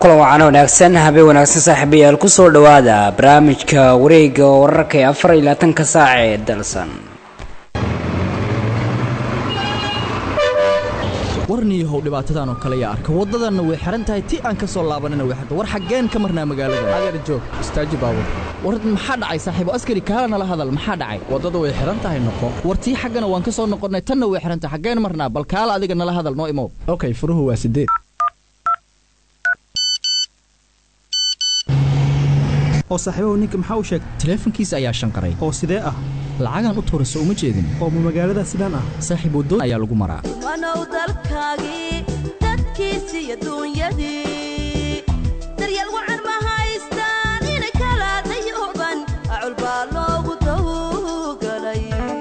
kulan wacana wanaagsan habeen wanaagsan saaxiibayaal kusoo dhawaada barnaamijka wareega wararka ee afar iyo labaatanka saac ee dalsan warniyahow dhibaatadan oo kale yaa arka waddadanna way xihan tahay ti aan ka soo laabanina way xirta war xaggeen ka marnaa magaalada adeer joog istaaji baabur war maxaa dhacay saaxiibo askari kaala nala hadal maxaa dhacay waddada way xihan tahay noqo war tii xaggana waan ka soo noqonnay tanna way xihan tahay xaggeen marnaa bal kaala adiga nala hadal noo imow okay furuhu waa sideed oo saaxiibahu ninka maxaa u sheegay taleefankiisa ayaa shanqaray oo sidee ah lacagaan u tuurayso uma jeedin oo ma magaalada sidaan ah saaxiib wadoon ayaa lagu maraa wanow dalkaagii dadkiisi iyo duunyadii daryeel wacan ma haystaan inay kala dayuban acul baa loogu tawgalay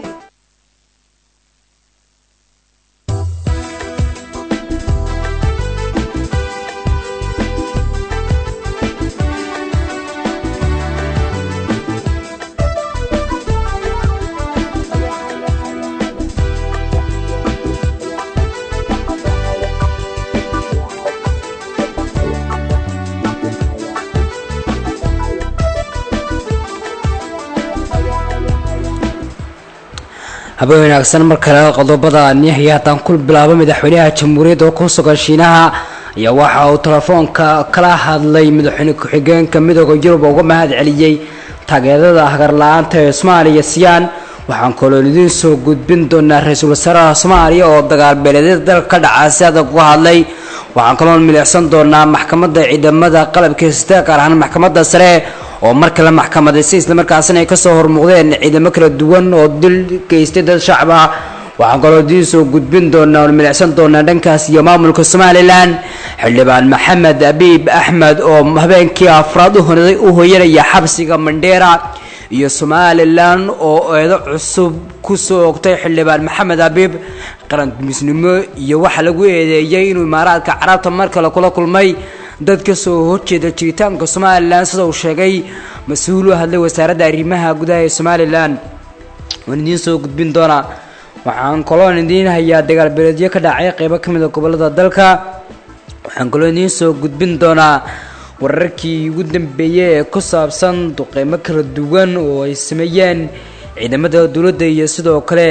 habeen wanaagsan mar kale qodobada nihaya haddaan ku bilaabo madaxweynaha jamhuuriyadda oo ku sugan shiinaha ayaa waxa uu telefoonka kala hadlay madaxweyne ku-xigeenka midooda yurub uga mahad celiyey taageerada hagarla-aanta ee soomaaliya siyaan waxaan kaloo idiin soo gudbin doonaa ra-iisul wasaaraha soomaaliya oo dagaal beeleedyada dalka ka dhacaa si adag uga hadlay waxaan kaloo milicsan doonaa maxkamadda ciidamada qalabka sita gaar ahaan maxkamadda sare oo mar kale maxkamadaysay islamarkaasina ay kasoo hormuuqdeen ciidamo kala duwan oo dil geystay dad shacab ah waxaan kaloo idiin soo gudbin doonaa oo milicsan doonaa dhankaas iyo maamulka somalilan xildhibaan maxamed abiib axmed oo habeenkii afraad u hoyanaya xabsiga mandheera iyo somalilan oo eedo cusub kusoo ogtay xildhibaan maxamed abiib qarandumisnimo iyo waxaa lagu eedeeyey inuu imaaraadka carabta mar kale kula kulmay dad ka soo horjeeda jiritaanka somalilan sida uu sheegay mas-uul u hadlay wasaaradda arrimaha gudaha ee somalilan waan idiin soo gudbin doonaa waxaan kaloon idiin hayaa dagaal beeleedyo ka dhacay qeybo ka mid a gobolada dalka waxaan kaloo idiin soo gudbin doonaa wararkii ugu dambeeyey ee ku saabsan duqeymo kala duwan oo ay sameeyeen ciidamada dowladda iyo sidoo kale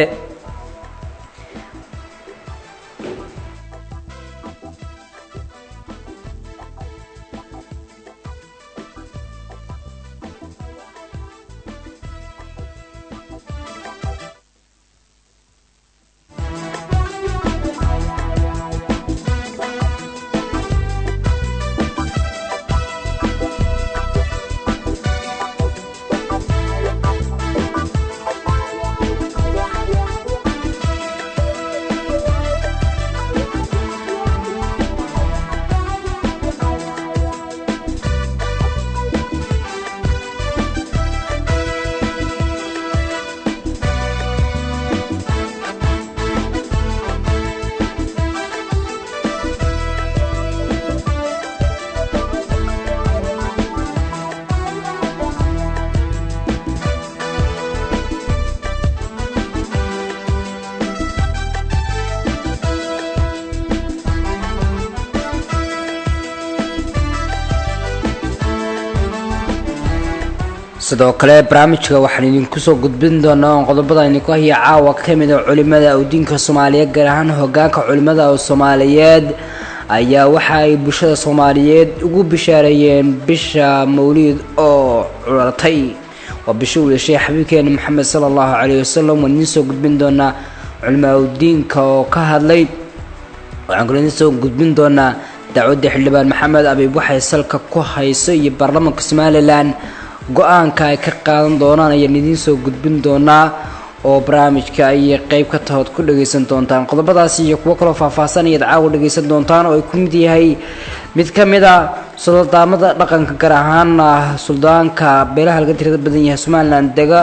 sidoo kale barnaamijka waxaan idinku soo gudbin doonaa oon qodobada idinku haya caawa ka mid a culimada awdiinka soomaaliyeed gaar ahaan hogaanka culimada soomaaliyeed ayaa waxa ay bulshada soomaaliyeed ugu bishaareeyeen bisha mawliid oo culatay waa bisha uu yeeshay xabiibkeena maxamed sala allahu caleyhi wasalam waan idiin soo gudbin doonaa culimo awdiinka oo ka hadlay waxaan kaloo idiin soo gudbin doonaa dacwadda xildhibaan maxamed abiib waxay salka ku hayso iyo baarlamaanka somalilan go-aanka ay ka qaadan doonaan ayaan idiin soo gudbin doonaa oo barnaamijka ayay qeyb ka tahood ku dhagaysan doontaan qodobadaasi iyo kuwo kaloo faahfaahsan ayaad caawa dhagaysan doontaan oo ay ku mid yahay mid ka mid a suldaamada dhaqanka gaar ahaan ah suldaanka beelaha laga tirada badan yahay somalilan dega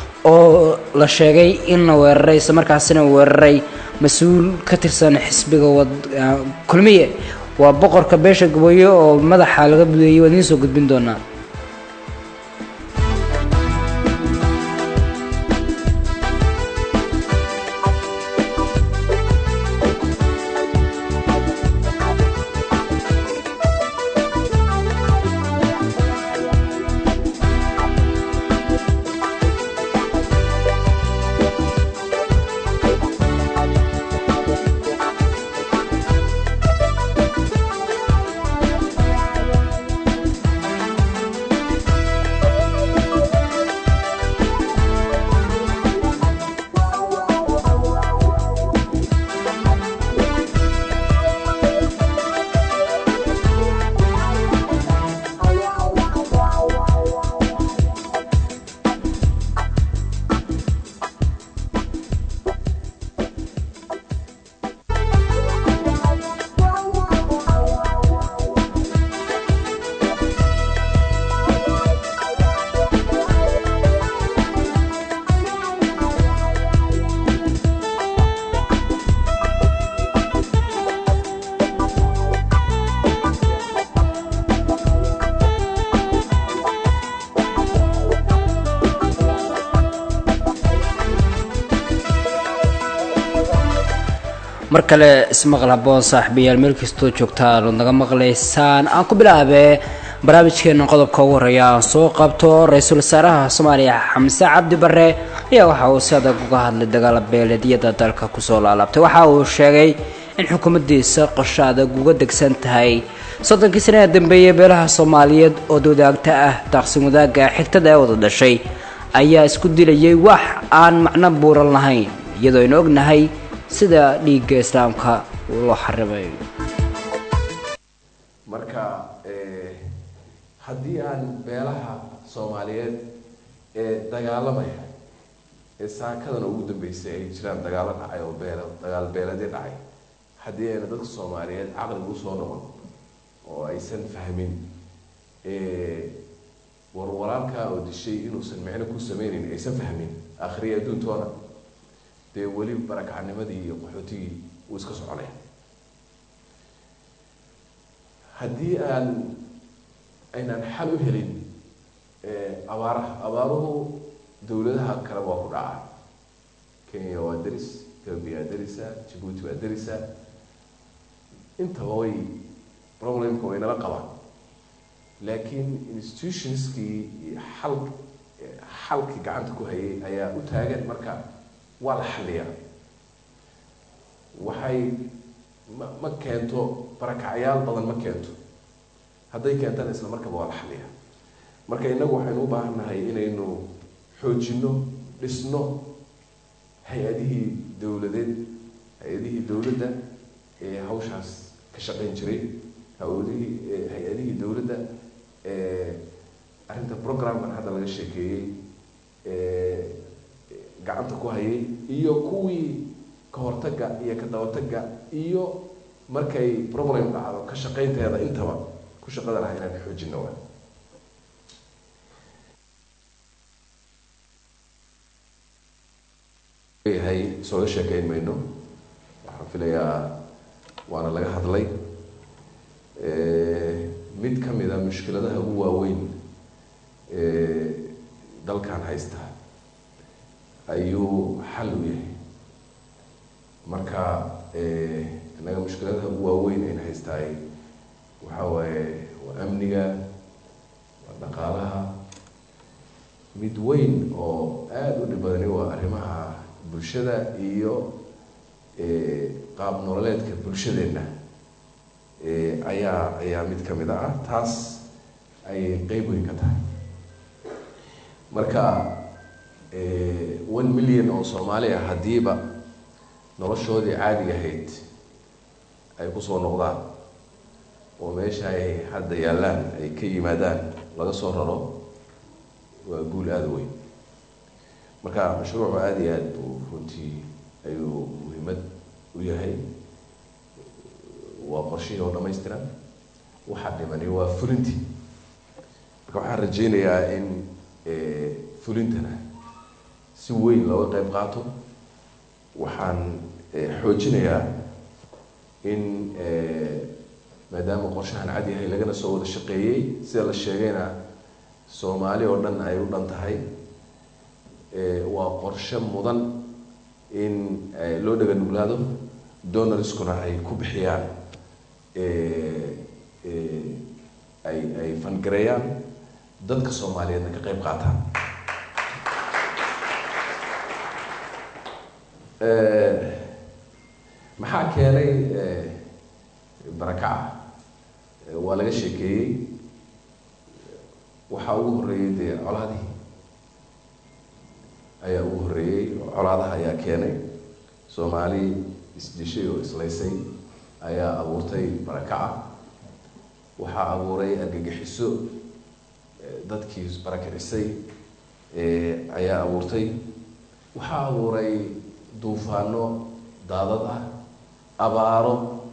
oo la sheegay in la weeraray isla markaasina weeraray mas-uul ka tirsan xisbiga kulmiye waa boqorka beesha gabooye oo madaxa laga budeeyay waan idiin soo gudbin doonaa mar kale ismaqal haboon saaxiibayaal meel kastoo joogtaan ood naga maqlaysaan aan ku bilaabee barnaamijkeena qodobka ugu horeeya aan soo qabto ra-iisul wasaaraha soomaaliya xamse cabdi bare ayaa waxa uu si adag uga hadlay dagaala beeleedyada dalka kusoo laalaabtay waxa uu sheegay in xukuumaddiisa qorsho adag uga degsan tahay soddonkii sanaha dambeeyey beelaha soomaaliyeed oo wadaagta ah daaqsin wadaagga xigtada ee wada dhashay ayaa isku dilayay wax aan macno buuran lahayn iyadoo aynu ognahay sida dhiigga islaamka loo xarimay marka haddii aan beelaha soomaaliyeed ee dagaalamaya ee saakadana ugu dambeysay ay jiraan dagaalo dhacay oo beel dagaal beeladii dhacay haddii ayna dadka soomaaliyeed caqliga usoo noqon oo aysan fahmin war walaalkaa oo dishay inuusan micno ku sameyneyn aysan fahmin akhriya adduuntoona dee weli barakacnimadii iyo qaxootigii wuu iska soconaya haddii aan aynaan xal u helin abaaraha abaaruhu dowladaha kale waa ku dhacaa kenya waa deris ethoobia waa derisa jabuuti waa derisa intaba way problemka way nala qabaan laakiin institutionskii iyo xal xalkii gacanta ku hayay ayaa u taagan marka waa la xaliyaa waxay ma ma keento barakacyaal badan ma keento hadday keentana isla markaba waa la xaliyaa marka innagu waxaynu u baahan nahay inaynu xoojino dhisno hay-adihii dowladeed hay-adihii dowladda ee hawshaas ka shaqeyn jiray hawadihii hay-adihii dowladda arrinta programkan hadda laga sheekeeyey gacanta ku hayay iyo kuwii ka hortagga iyo ka dabatagga iyo markay problem dhacdo ka shaqeynteeda intaba ku shaqada laha inaan xoojino wa yahay sooga sheekeyn mayno waxaan filayaa waana laga hadlay mid ka mid a mushkiladaha ugu waaweyn dalkan haysta ayuu xal u yahay marka innaga mushkiladaha ugu waaweyn ayna haystaay waxaa waaye waa amniga waa dhaqaalaha mid weyn oo aada u dhib badani waa arrimaha bulshada iyo qaab nololeedka bulshadeenna ayaa ayaa mid ka mid ah taas ayay qeyb weyn ka tahay marka one million oo soomaali ah haddiiba noloshoodii caadiga ahayd ay kusoo noqdaan oo meesha ay hadda yaallaan ay ka yimaadaan laga soo raro waa guul aada weyn marka mashruucu aada iyo aada buu runtii ayuu muhiimad u yahay waa qorshihii oo dhamaystiran waxaa dhimani waa fulintii marka waxaan rajeynayaa in fulintana si weyn looga qeyb qaato waxaan xoojinayaa in maadaama qorshahan cad yahay lagana soo wada shaqeeyey sida la sheegayna soomaali oo dhan ay u dhan tahay waa qorshe mudan in loo dhaga nuglaado donorskuna ay ku bixiyaan ay ay fangareeyaan dadka soomaaliyeedna ka qeyb qaataan maxaa keenay barakaca waa laga sheekeeyey waxaa ugu horreeyey dee colaadihii ayaa ugu horreeyey colaadaha ayaa keenay soomaali isdishay oo islaysay ayaa abuurtay barakaca waxaa abuuray argagixiso dadkii barakicisay ayaa abuurtay waxaa abuuray duufaano daadad ah abaaro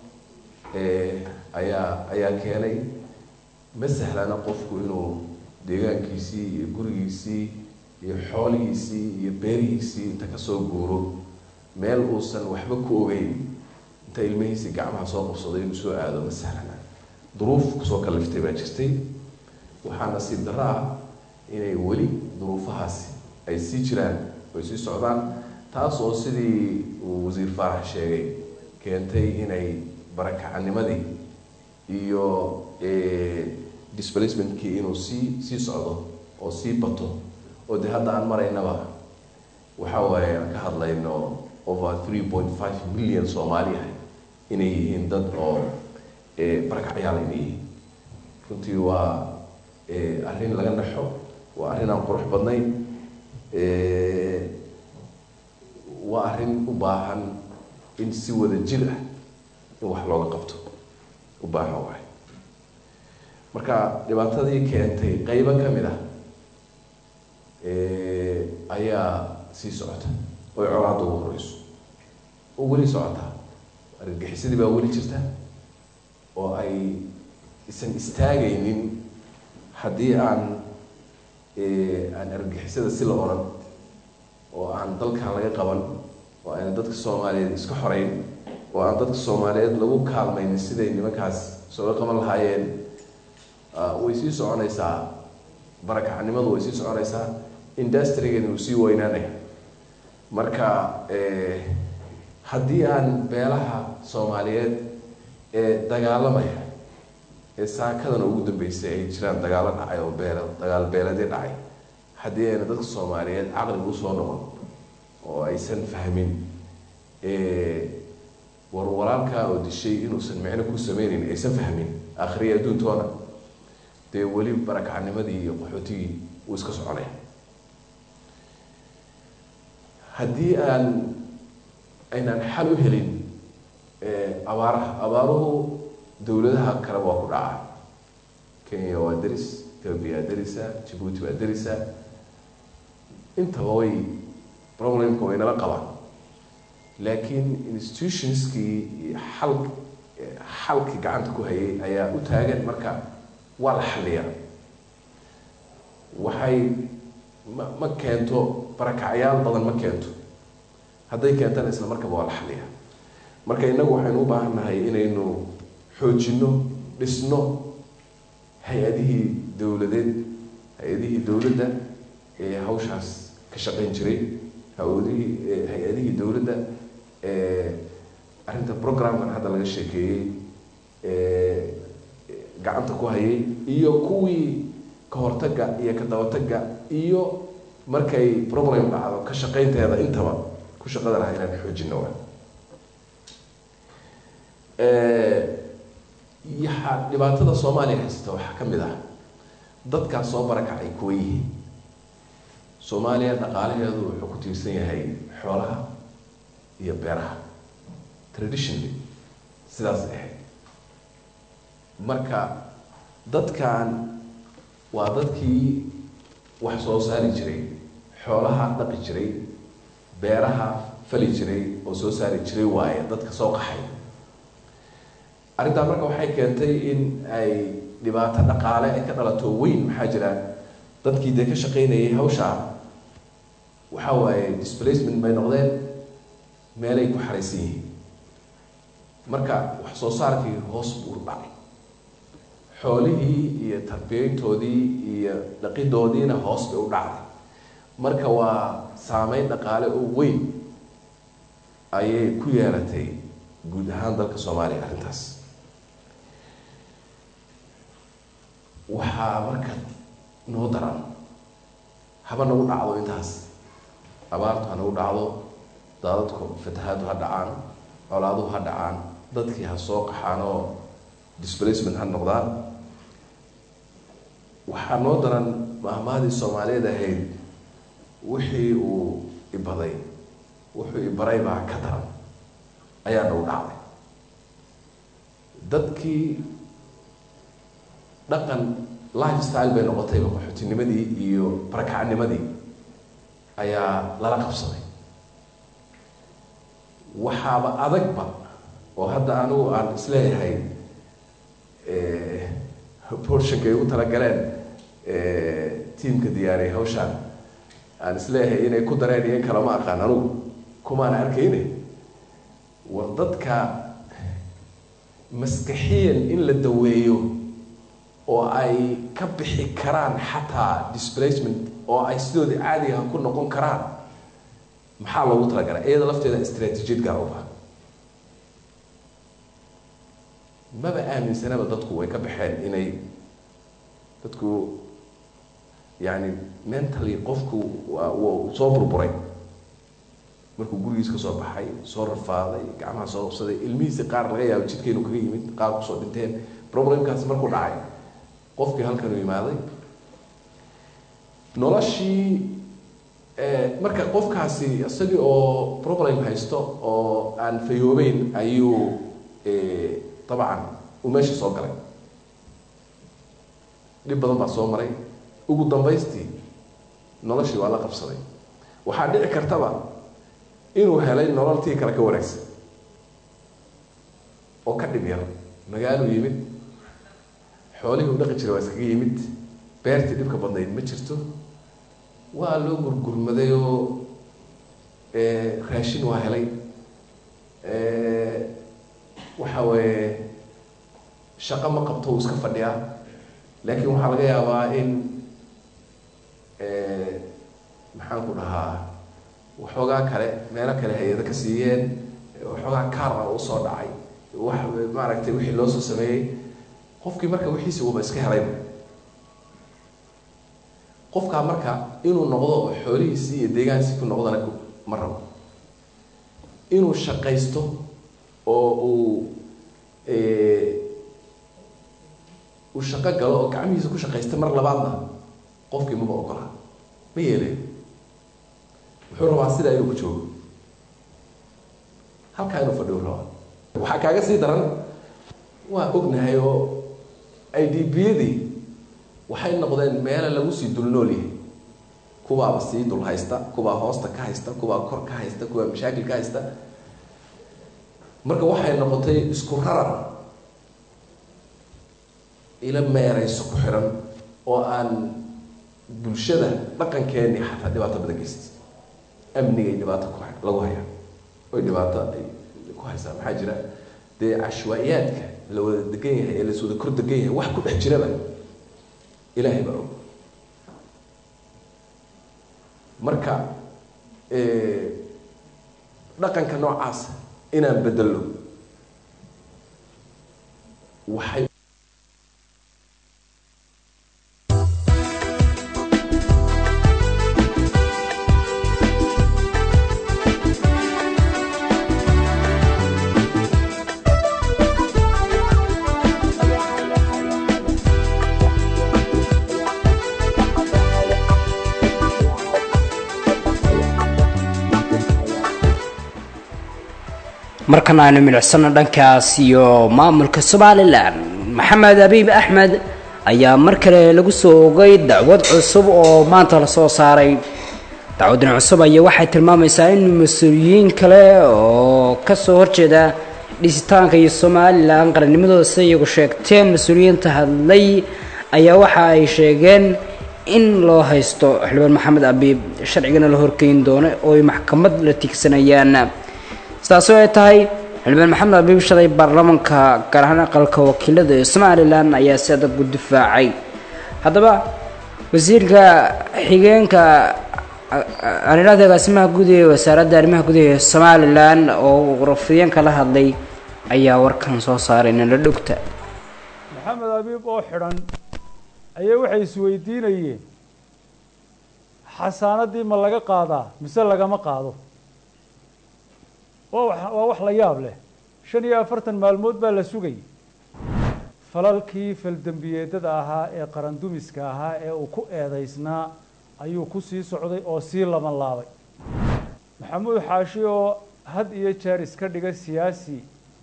ayaa ayaa keenay ma sahlana qofku inuu deegaankiisii iyo gurigiisii iyo xoolihiisii iyo beerihiisii inta kasoo guuro meel uusan waxba ku ogeyn inta ilmihiisii gacmaha soo qabsaday inuu soo aado ma sahlana duruuf kusoo kaliftay baa jirtay waxaa nasiib darro ah inay weli duruufahaasi ay sii jiraan ay sii socdaan taas oo sidii uu wasiir faarax sheegay keentay inay barakacanimadii iyo displacementkii inuu sii sii socdo oo sii bato oo dee hadda aan maraynaba waxa waaye aan ka hadlayno over three point five million soomaali ah inay yihiin dad oo barakacyaal inay yihiin runtii waa arrin laga naxo waa arrin aan qurux badnayn waa arrin u baahan in si wada jir ah in wax looga qabto u baahan waay marka dhibaatadii keentay qeybo ka mid ah ayaa sii socota oy colaadda ugu horeyso oo weli socotaa argagixisadii baa weli jirta oo ay isan istaagaynin haddii aan aan argagixisada si la oran oo aan dalkan laga qaban oo ayna dadka soomaaliyeed iska xoreyn oo aan dadka soomaaliyeed lagu kaalmaynin siday nimankaas sooga qaban lahaayeen way sii soconaysaa barakacnimadu way sii soconaysaa industrigeena wuu sii weynaanaya marka haddii aan beelaha soomaaliyeed ee dagaalamaya ee saakadana ugu dambeysay ay jiraan dagaalo dhacay oo beel dagaal beeladii dhacay haddii ayna dadka soomaaliyeed caqliga usoo noqon oo aysan fahmin war walaalkaa oo dishay inuusan micno ku sameyneyn aysan fahmin akhriya adduuntoona dee weli barakacnimadii iyo qaxootigii wuu iska soconaya haddii aan aynaan xal u helin abaaraha abaaruhu dowladaha kale waa ku dhacaa kenya waa deris ethoobia waa derisa jabuuti waa derisa intaba way problemka way nala qabaan laakiin institutionskii iyo xal xalkii gacanta ku hayay ayaa u taagan marka waa la xaliyaa waxay ma ma keento barakacyaal badan ma keento hadday keentana isla markaba waa la xaliyaa marka innagu waxaynu u baahan nahay inaynu xoojino dhisno hay-adihii dowladeed hay-adihii dowladda ee hawshaas ka shaqayn jiray hawadihii hay-adihii dowladda ee arrinta programkan hadda laga sheekeeyey ee gacanta ku hayay iyo kuwii ka hortagga iyo ka dabatagga iyo markay problem dhacdo ka shaqaynteeda intaba ku shaqada laha inaan xoojino wa yaha dhibaatada soomaaliya haysata waxaa ka mid ah dadkaas soo barakacay kuwa yihiin soomaaliya dhaqaalaheedu wuxuu ku tiirsan yahay xoolaha iyo beeraha traditionally sidaas ahayd marka dadkan waa dadkii wax soo saari jiray xoolaha dhaqi jiray beeraha fali jiray oo soo saari jiray waaye dadka soo qaxay arrintaa marka waxay keentay in ay dhibaato dhaqaale ay ka dhalato weyn maxaa jira dadkii dee ka shaqaynayay hawshaa waxa waaye displacement bay noqdeen meelay ku xaraysan yihiin marka wax soo saarkii hoos buu dhacay xoolihii iyo tarbiyeyntoodii iyo dhaqidoodiina hoos bay u dhacday marka waa saameyn dhaqaale oo weyn ayay ku yeelatay guud ahaan dalka soomaaliya arrintaas waxaa marka noo daran haba nagu dhacdo intaas abaartu ha nagu dhacdo daadadku fatahaadu ha dhacaan colaaduhu ha dhacaan dadkii ha soo qaxaan oo displacement ha noqdaan waxaa noo daran mahmaadii soomaaliyeed ahayd wixii uu ibaday wuxuu ibaray baa ka daran ayaa nagu dhacday dadkii dhaqan lifestyle bay noqotayba qaxootinimadii iyo barakacnimadii ayaa lala qabsaday waxaaba adagba oo hadda anigu aan isleeyahay borshankay ugu talagaleen tiamka diyaariyay hawshaan aan isleeyahay inay ku dareen iyo in kale ma aqaan anugu kumaan arkayne war dadka maskaxiyan in la daweeyo oo ay ka bixi karaan xataa displacement oo ay sidoodii caadiga ku noqon karaan maxaa loogu talagalay iyada lafteeda istraatiijiyad gaar u baahan maba aaminsanaba dadku way ka baxeen inay dadku yani mentally qofku waa wuu soo burburay markuu gurigiis ka soo baxay soo rafaaday gacmaha soo qabsaday ilmihiisi qaar laga yaabo jidka inuu kaga yimid qaar kusoo dhinteen problemkaasi markuu dhacay qofkii halkanuu imaaday noloshii marka qofkaasi isagii oo problem haysto oo aan fayoobeyn ayuu dabcan uu meesha soo galay dhib badan baa soo maray ugu dambaystii noloshii waa la qabsaday waxaa dhici kartaba inuu helay nololtii kale ka wanaagsan oo ka dhib yar magaaluu yimid xoolihii u dhaqi jiray waa iskaga yimid beertii dhibka badnayd ma jirto waa loo gurgurmaday oo raashin waa helay waxa weeye shaqo ma qabto uu iska fadhiyaa laakiin waxaa laga yaabaa in maxaan ku dhahaa waxoogaa kale meelo kale hay-ado ka siiyeen waxoogaa kaar ah usoo dhacay wax maaragtay wixii loo soo sameeyey qofkii marka wixiisi uuba iska helayba qofkaa marka inuu noqdo oo xoolihiisii iyo deegaankiisii ku noqdana ma rabo inuu shaqaysto oo uu uu shaqo galo oo gacmihiisa ku shaqaysta mar labaadna qofkii maba ogola ma yeelayo wuxuu rabaa sidaa inuu ku joogo halkaa inuu fadhiyo rabaa waxaa kaaga sii daran waa ognahay oo i d b-yadii waxay noqdeen meelo lagu sii dul nool yahay kuwaaba sii dul haysta kuwaa hoosta ka haysta kuwaa kor ka haysta kuwaa mashaakil ka haysta marka waxay noqotay isku rarar ila meerayso ku xiran oo aan bulshada dhaqankeeni xataa dhibaato badan geystay amnigay dhibaato ku lagu hayaa oy dhibaato ay ku haysaa maxaa jira dee cashwaa-iyaadka la wada degan yahay ee las wada kor degan yahay wax ku dhex jiraba ilaahay baa og marka dhaqanka noocaasa inaan bedelno waxay markana aynu milicsano dhankaas iyo maamulka somalilan maxamed abiib axmed ayaa mar kale lagu soo ogay dacwad cusub oo maanta lasoo saaray dacwadan cusub ayaa waxay tilmaamaysaa in mas-uuliyiin kale oo kasoo horjeeda dhisitaanka iyo somalilan qarannimadooda sida iyagu sheegteen mas-uuliyiinta hadlay ayaa waxa ay sheegeen in loo haysto xildhibaan maxamed abiib sharcigana la horkeyn doono oo ay maxkamad la tigsanayaan sidaasoo ay tahay xildhibaan maxamed abiib shalay baarlamaanka gaar ahaan aqalka wakiilada ee somalilan ayaa si adag u difaacay haddaba wasiirka xigeenka aniraada agaasimaha guud ee wasaaradda arrimaha guud ee somalilan oo rafiyeenka la hadlay ayaa warkan soo saaray nala dhogta maxamed abiib oo xidhan ayaa waxay isweydiinayeen xasaanadii ma laga qaadaa mise lagama qaado waa waa wax la yaab leh shan iyo afartan maalmood baa la sugayay falalkii faldembiyeedada ahaa ee qarandumiska ahaa ee uu ku eedaysnaa ayuu ku sii socday oo sii laban laabay maxamuud xaashi oo had iyo jeer iska dhiga siyaasi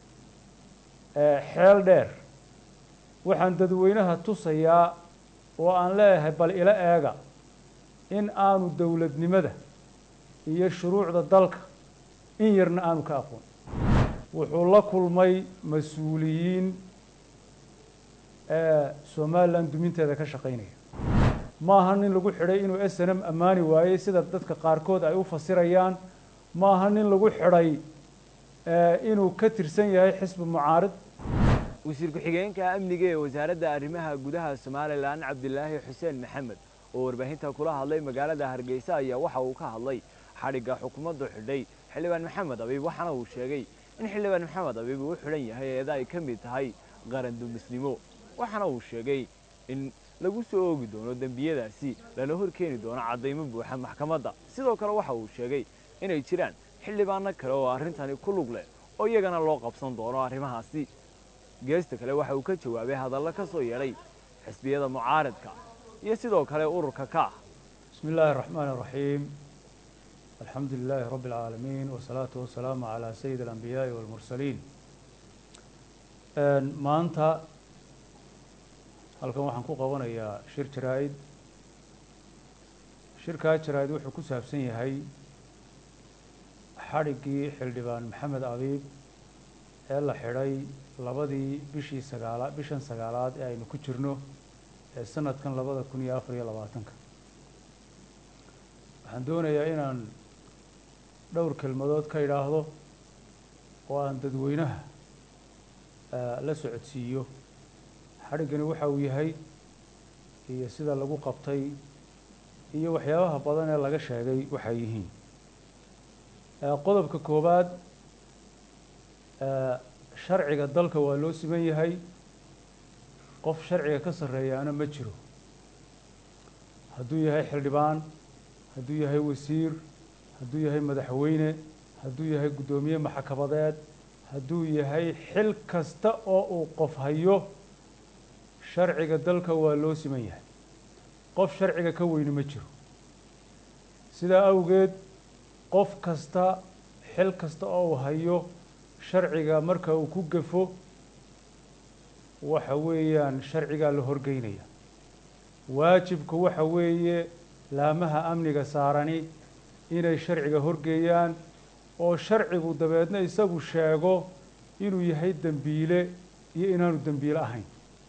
xeel dheer waxaan dadweynaha tusayaa oo aan leeyahay bal ila eega in aanu dowladnimada iyo shuruucda dalka in yarna aanu ka aqoon wuxuu la kulmay mas-uuliyiin somalilan duminteeda ka shaqaynaya maaha nin lagu xidhay inuu s n m ammaani waayey sida dadka qaarkood ay u fasirayaan maaha nin lagu xidhay inuu ka tirsan yahay xisbi mucaarid wasiir ku-xigeenka amniga ee wasaaradda arrimaha gudaha somalilan cabdilaahi xuseen maxamed oo warbaahinta kula hadlay magaalada hargeysa ayaa waxa uu ka hadlay xadhigga xukuumaddu xidhay xildhibaan maxamed abiib waxaana uu sheegay in xildhibaan maxamed abiib uu xidhan yahay eeda ay ka mid tahay qarandumisnimo waxaana uu sheegay in lagu soo oogi doono dembiyadaasi lana hor keeni doono caddaymo buuxa maxkamadda sidoo kale waxa uu sheegay inay jiraan xildhibaano kale oo arrintani ku lug leh oo iyagana loo qabsan doono arrimahaasi geesta kale waxa uu ka jawaabay hadallo ka soo yeedhay xisbiyada mucaaradka iyo sidoo kale ururka ka ah بسم الله الرحمن الرحيم الحمد لله رب العالمين والصلاة والسلام على سيد الأنبياء والمرسلين maanta halkan waxaan ku qabanayaa shir jaraa'id shirkaa jaraa'id wuxuu ku saabsan yahay xadhiggii xildhibaan maxamed abiib ee la xidhay labadii bishii sagaala bishan sagaalaad ee aynu ku jirno ee sanadkan labada kun iyo afar iyo labaatanka waxaan doonayaa inaan dhowr kelmadood ka idhaahdo oo aan dadweynaha la socodsiiyo xadhiggani waxa uu yahay iyo sida lagu qabtay iyo waxyaabaha badan ee laga sheegay waxay yihiin qodobka koowaad sharciga dalka waa loo siman yahay qof sharciga ka sarreeyaana ma jiro hadduu yahay xildhibaan hadduu yahay wasiir hadduu yahay madaxweyne hadduu yahay guddoomiye maxkamadeed hadduu yahay xil kasta oo uu qof hayo sharciga dalka waa loo siman yahay qof sharciga ka weyni ma jiro sidaa awgeed qof kasta xil kasta oo uu hayo sharciga marka uu ku gafo waxa weeyaan sharcigaa la horgeynaya waajibku waxa weeye laamaha amniga saarani inay sharciga horgeeyaan oo sharcigu dabeedna isagu sheego inuu yahay dembiile iyo inaanu dembiile ahayn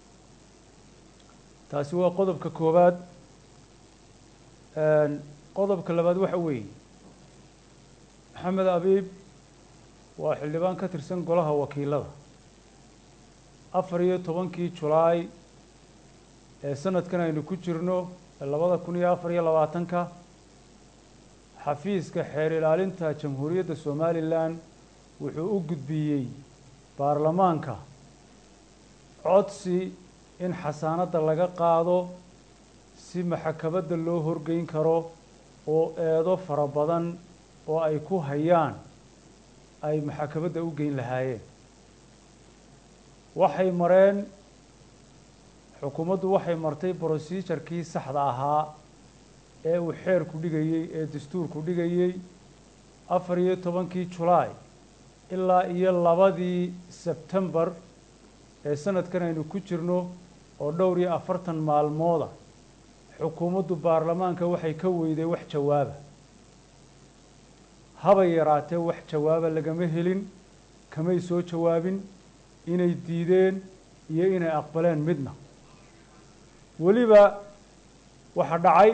taasi waa qodobka koowaad qodobka labaad waxa weeye maxamed abiib waa xildhibaan ka tirsan golaha wakiilada afar iyo tobankii julaay ee sanadkan aynu ku jirno ee labada kun iyo afar iyo labaatanka xafiiska xeer ilaalinta jamhuuriyadda somalilan wuxuu u gudbiyey baarlamaanka codsi in xasaanadda laga qaado si maxkamadda loo horgeyn karo oo eedo fara badan oo ay ku hayaan ay maxkamadda u geyn lahaayeen waxay mareen xukuumaddu waxay martay brosijarkii saxda ahaa ee uu xeerku dhigayey ee dastuurku dhigayey afar iyo tobankii julaay ilaa iyo labadii sebtembar ee sanadkan aynu ku jirno oo dhowr iyo afartan maalmooda xukuumaddu baarlamaanka waxay ka weyday wax jawaaba habay yaraatee wax jawaaba lagama helin kamay soo jawaabin inay diideen iyo inay aqbaleen midna weliba waxaa dhacay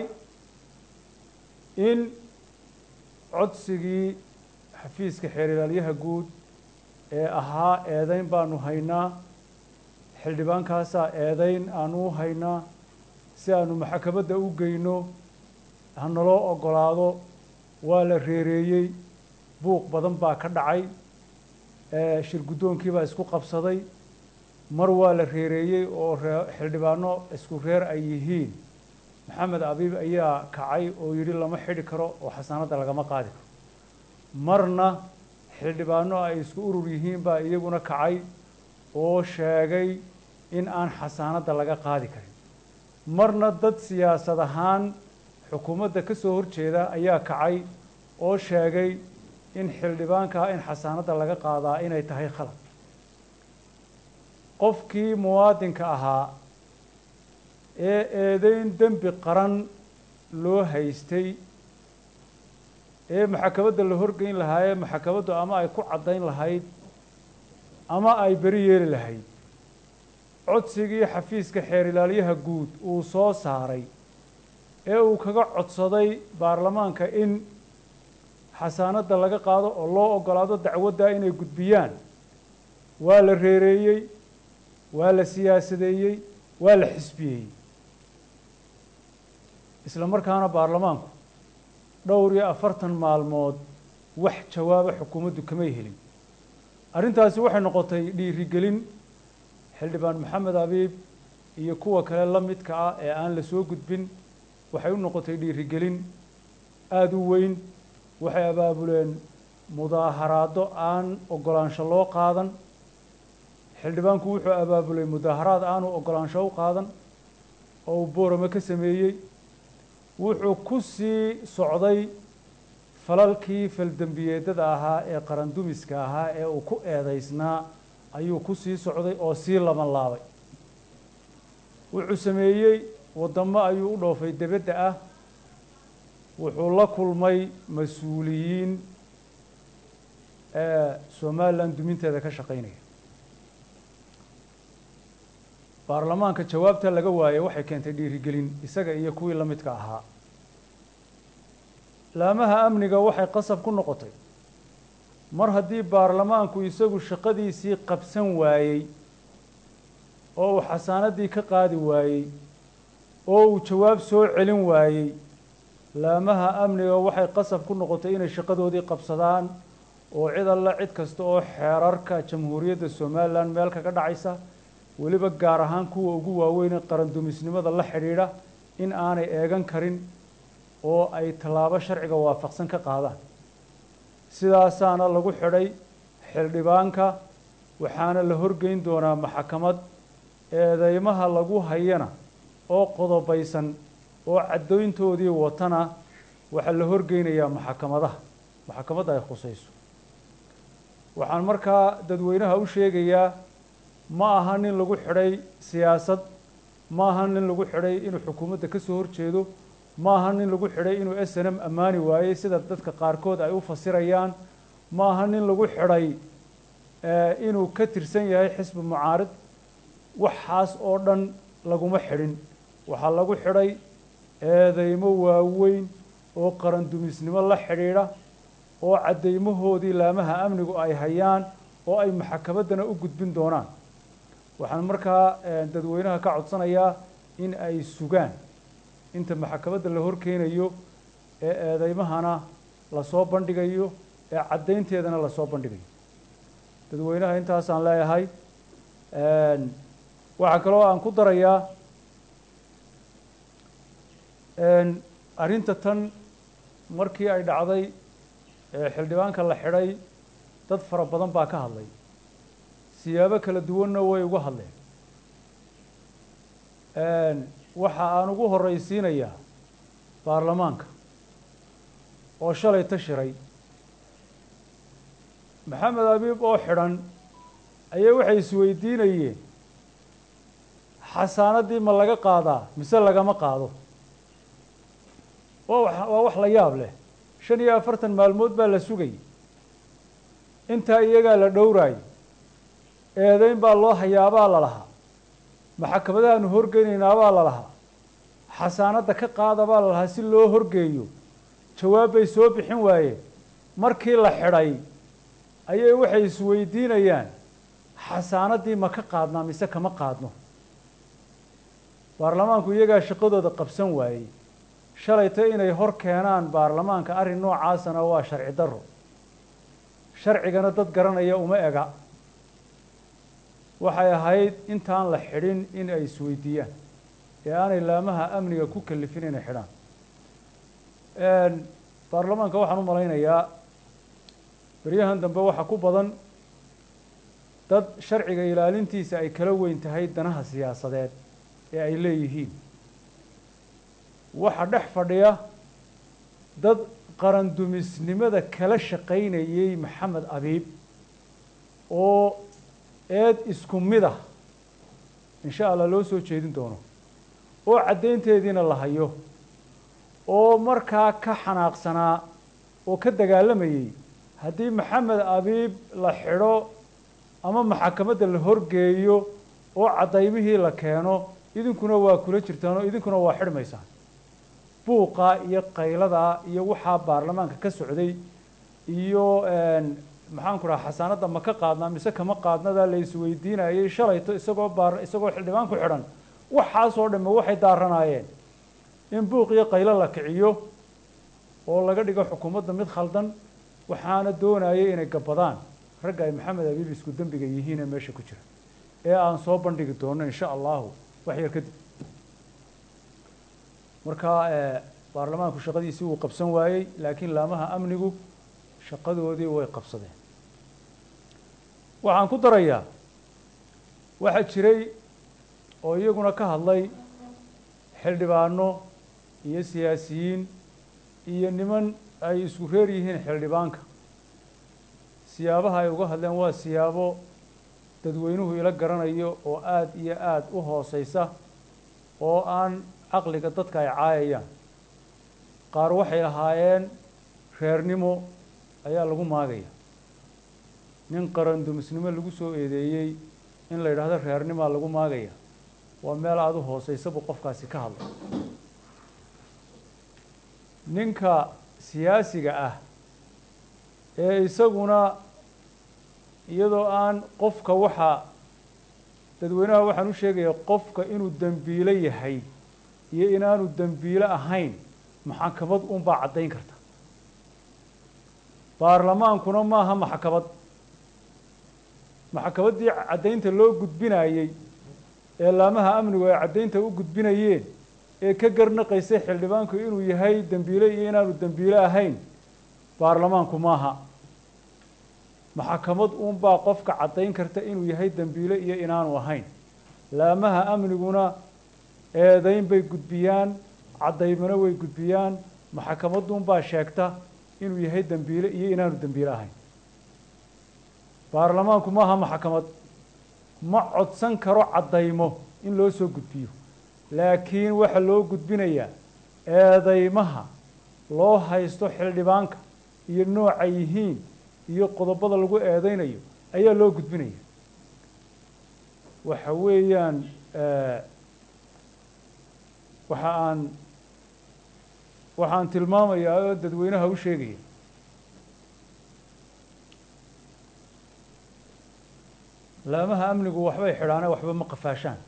in codsigii xafiiska xeer ilaalyaha guud ee ahaa eedeyn baanu haynaa xildhibaankaasaa eedeyn aanu u haynaa si aanu maxkamadda u geyno hanaloo oggolaado waa la reereeyey buuq badan baa ka dhacay shir guddoonkii baa isku qabsaday mar waa la reereeyey oo xildhibaano isku reer ay yihiin maxamed abiib ayaa kacay oo yidhi lama xidhi karo oo xasaanadda lagama qaadi karo marna xildhibaano ay isku urur yihiin baa iyaguna kacay oo sheegay in aan xasaanadda laga qaadi karin marna dad siyaasad ahaan xukuumadda ka soo horjeeda ayaa kacay oo sheegay in xildhibaankaa in xasaanadda laga qaadaa inay tahay khalad qofkii muwaadinka ahaa ee eedeyn dembi qaran loo haystay ee maxkamadda la horgeyn lahaayee maxkamaddu ama ay ku caddayn lahayd ama ay beri yeeli lahayd codsigii xafiiska xeer ilaalyaha guud uu soo saaray ee uu kaga codsaday baarlamaanka in xasaanadda laga qaado oo loo oggolaado dacwaddaa inay gudbiyaan waa la reereeyey waa la siyaasadeeyey waa la xisbiyeeyey isla markaana baarlamaanku dhowr iyo afartan maalmood wax jawaaba xukuumaddu kamay helin arrintaasi waxay noqotay dhiirigelin xildhibaan maxamed abiib iyo kuwa kale la midka ah ee aan la soo gudbin waxay u noqotay dhiirigelin aada u weyn waxay abaabuleen mudaaharaado aan ogolaansho loo qaadan xildhibaanku wuxuu abaabulay mudaaharaad aanu ogolaansho u qaadan oo uu boorame ka sameeyey wuxuu ku sii socday falalkii faldembiyeedada ahaa ee qarandumiska ahaa ee uu ku eedeysnaa ayuu ku sii socday oo sii laban laabay wuxuu sameeyey waddamo ayuu u dhoofay debedda ah wuxuu la kulmay mas-uuliyiin ee somalilan duminteeda ka shaqeynaya baarlamaanka jawaabta laga waayey waxay keentay dhiirigelin isaga iyo kuwii la midka ahaa laamaha amniga waxay qasab ku noqotay mar haddii baarlamaanku isagu shaqadiisii qabsan waayey oo uu xasaanadii ka qaadi waayey oo uu jawaab soo celin waayey laamaha amniga waxay qasab ku noqotay inay shaqadoodii qabsadaan oo cid alla cid kasta oo xeerarka jamhuuriyadda somalilan meel kaga dhacaysa weliba gaar ahaan kuwa ugu waaweyn ee qarandumisnimada la xidhiidha in aanay eegan karin oo ay tallaabo sharciga waafaqsan ka qaadaan sidaasaana lagu xidhay xildhibaanka waxaana la horgeyn doonaa maxkamad eedeymaha lagu hayana oo qodobaysan oo caddoyntoodii watana waxaa la horgeynayaa maxkamadaha maxkamadda ay khusayso waxaan markaa dadweynaha u sheegayaa ma aha nin lagu xidhay siyaasad ma aha nin lagu xidhay inuu xukuumadda ka soo horjeedo ma aha nin lagu xidhay inuu s n m ammaani waayey sida dadka qaarkood ay u fasirayaan ma aha nin lagu xidhay inuu ka tirsan yahay xisbi mucaarid waxaas oo dhan laguma xidhin waxaa lagu xidhay eedeymo waaweyn oo qarandumisnimo la xidhiidha oo caddeymahoodii laamaha amnigu ay hayaan oo ay maxkamaddana u gudbin doonaan waxaan markaa dadweynaha ka codsanayaa in ay sugaan inta maxkamadda la horkeenayo ee eedeymahana lasoo bandhigayo ee caddaynteedana lasoo bandhigayo dadweynaha intaasaan leeyahay waxaa kaloo aan ku darayaa arrinta tan markii ay dhacday xildhibaanka la xidhay dad fara badan baa ka hadlay siyaabo kala duwanna way uga hadleen waxa aan ugu horreysiinayaa baarlamaanka oo shalay ta shiray maxamed abiib oo xidhan ayay waxay isweydiinayeen xasaanadii ma laga qaadaa mise lagama qaado waa wax la yaab leh shan iyo afartan maalmood baa la sugayay intaa iyagaa la dhowraayay eedeyn baa loo hayaabaa la lahaa maxkamadahaanu horgeynaynaabaa la lahaa xasaanadda ka qaada baa la lahaa si loo horgeeyo jawaab bay soo bixin waayeen markii la xidhay ayay waxay isweydiinayaan xasaanaddii ma ka qaadnaa mise kama qaadno baarlamaanku iyagaa shaqadooda qabsan waayey shalayta inay hor keenaan baarlamaanka arrin noocaasana waa sharci darro sharcigana dad garanaya uma ega waxay ahayd intaan la xidhin in ay isweydiiyaan ee aanay laamaha amniga ku kalifin inay xidhaan baarlamaanka waxaan u malaynayaa beryahan dambe waxaa ku badan dad sharciga ilaalintiisa ay kala weyn tahay danaha siyaasadeed ee ay leeyihiin waxaa dhex fadhiya dad qarandumisnimada kala shaqaynayey maxamed abiib oo eed isku mid ah insha allah loo soo jeedin doono oo caddaynteediina la hayo oo markaa ka xanaaqsanaa oo ka dagaalamayey haddii maxamed abiib la xidho ama maxakamadda la horgeeyo oo caddaymihii la keeno idinkuna waa kula jirtaan oo idinkuna waa xidhmaysaan buuqa iyo qayladaa iyo waxaa baarlamaanka ka socday iyo maxaan ku dhaha xasaanadda ma ka qaadnaa mise kama qaadnadaa la isweydiinayay shalayto isagoo baar isagoo xildhibaan ku xidhan waxaasoo dhamme waxay daaranaayeen in buuq iyo qaylo la kiciyo oo laga dhigo xukuumadda mid khaldan waxaana doonayay inay gabadaan ragga ay maxamed abiib isku dembiga yihiin ee meesha ku jira ee aan soo bandhigi doono insha allahu wax yar kadib marka baarlamaanku shaqadiisii wuu qabsan waayey laakiin laamaha amnigu shaqadoodii way qabsadeen waxaan ku darayaa waxaa jiray oo iyaguna ka hadlay xildhibaano iyo siyaasiyiin iyo niman ay isku reer yihiin xildhibaanka siyaabaha ay uga hadleen waa siyaabo dadweynuhu ila garanayo oo aada iyo aada u hooseysa oo aan caqliga dadka ay caayayaan qaar waxay lahaayeen reernimo ayaa lagu maagaya nin qarandumisnimo lagu soo eedeeyey in la yidhaahdo reernimaa lagu maagaya waa meel aada u hooseysa buu qofkaasi ka hadlay ninka siyaasiga ah ee isaguna iyadoo aan qofka waxa dadweynaha waxaan u sheegaya qofka inuu dembiilo yahay iyo inaanu dembiilo ahayn maxakamad unbaa caddayn karta baarlamaankuna maaha maxkamad maxkamaddii caddaynta loo gudbinayey ee laamaha amnigu ay caddaynta u gudbinayeen ee ka garnaqaysay xildhibaanku inuu yahay dembiile iyo inaanu dembiile ahayn baarlamaanku maaha maxkamad unbaa qofka caddayn karta inuu yahay dembiile iyo inaanu ahayn laamaha amniguna eedayn bay gudbiyaan caddaymana way gudbiyaan maxkamadunbaa sheegta inuu yahay dembiile iyo inaanu dembiile ahayn baarlamaanku maaha maxkamad ma codsan karo caddaymo in loo soo gudbiyo laakiin waxaa loo gudbinayaa eedaymaha loo haysto xildhibaanka iyo nooca yihiin iyo qodobada lagu eedeynayo ayaa loo gudbinaya waxa weeyaan waxa aan waxaan tilmaamayaa oo dadweynaha u sheegaya laamaha amnigu waxbay xidhaane waxba ma qafaashaan